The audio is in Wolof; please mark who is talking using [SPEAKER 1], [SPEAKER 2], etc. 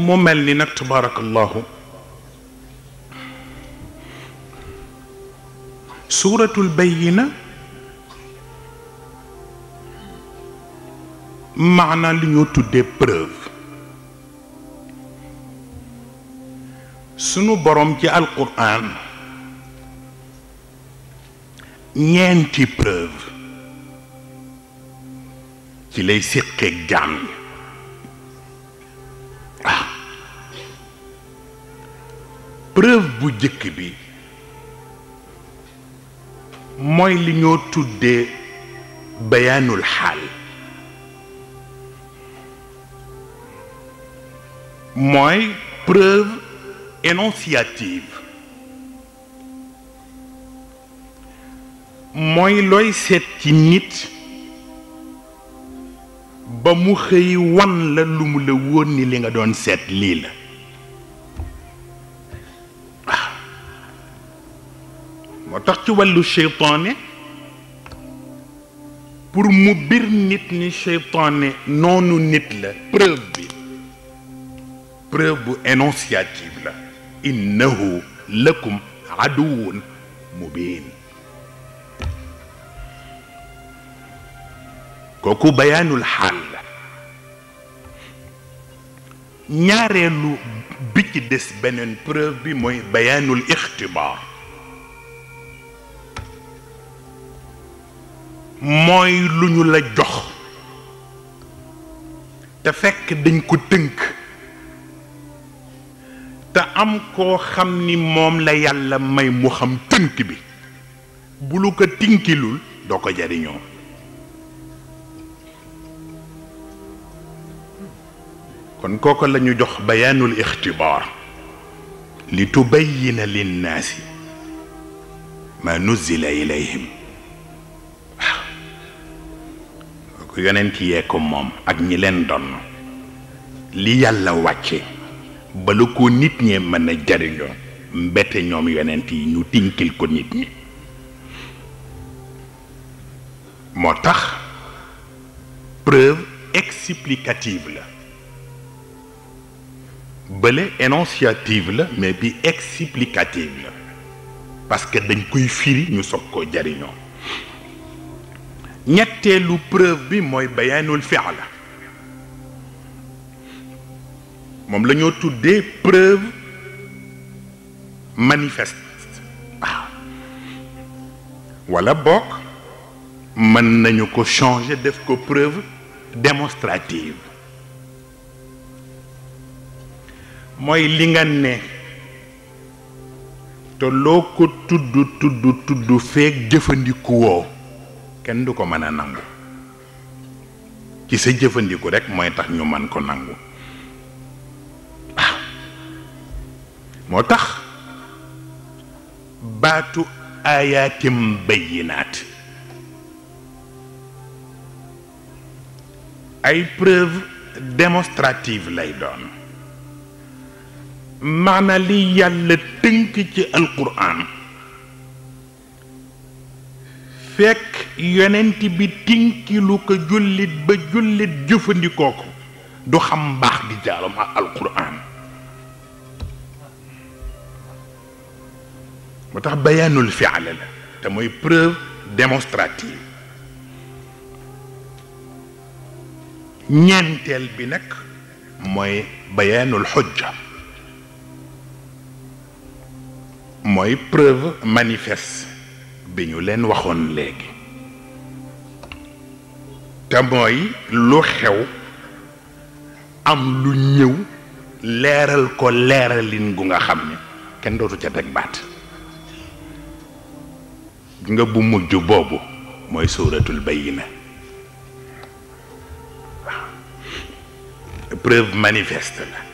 [SPEAKER 1] mu mel ni nag tabaarakallahu suuratul bayyina maanaa li ñoo tuddee preuve sunu borom ci alquran ñeenti preuve ci lay séqeeg jaam ñi ah preuve bu jëkk bi mooy li ñoo tuddee bayaanul xaal mooy preuve énonciative mooy looy seet ci nit ba mu xëy wan la lu mu la wóor ni li nga doon seet lii la waaw moo tax ci wàllu seytaane pour mu bir nit ni seytaane noonu nit la preuve bi preuve bu énonciative la innahu lakum aduwun mubin kooku bayaanul xaal la ñaareelu bi ci des beneen preuve bi mooy bayaanul ixtibaar mooy lu ñu la jox te fekk dañ ko tënk te am koo xam ni moom la yàlla may mu xam tënk bi bu lu ko tinkilul doo ko jariñoo kon kooko la ñu jox bayaanul ixtibaar li tubayina linnaasi ma nuzila ilayhim waaw kooku yonent yee ko moom ak ñi leen doon li yàlla wàcce bala ko nit ñee mën a jariñoo mbete ñoom yonent yi ñu tinkil ko nit ñi moo tax preuve explicative la bële énonciative la mais bi explicative la parce que dañ koy firi ñu soog koo jariñoo ñetteelu preuve bi mooy bayaanul fi'la moom la ñoo tuddee preuve manifeste waaw wala bokk mën nañu ko changer def ko preuve démonstrative mooy li nga ne te loo ko tudd tudd tudd feek jëfandiku woo kenn du ko mën a nangu ci sa jëfandiku rekk mooy tax ñu man ko nangu waaw moo tax baatu ayaatim bayyinaat ay preuve démonstrative lay doon maana li yàlla tënk ci alquran fekk yonent bi tinkilu ko jullit ba jullit jëfandikoo ko du xam mbaax di jaaram ak alquran moo tax bayaanul fi'la la te mooy preuve démonstrative ñeenteel bi nag mooy bayaanul xujja mooy preuve manifeste bi ñu leen waxoon léegi te mooy lu xew am lu ñëw leeral ko leeralin gu nga xam ne kenn dootu ca teg baat nga bu mujj boobu mooy suuratul bayyina waaw preuve manifeste la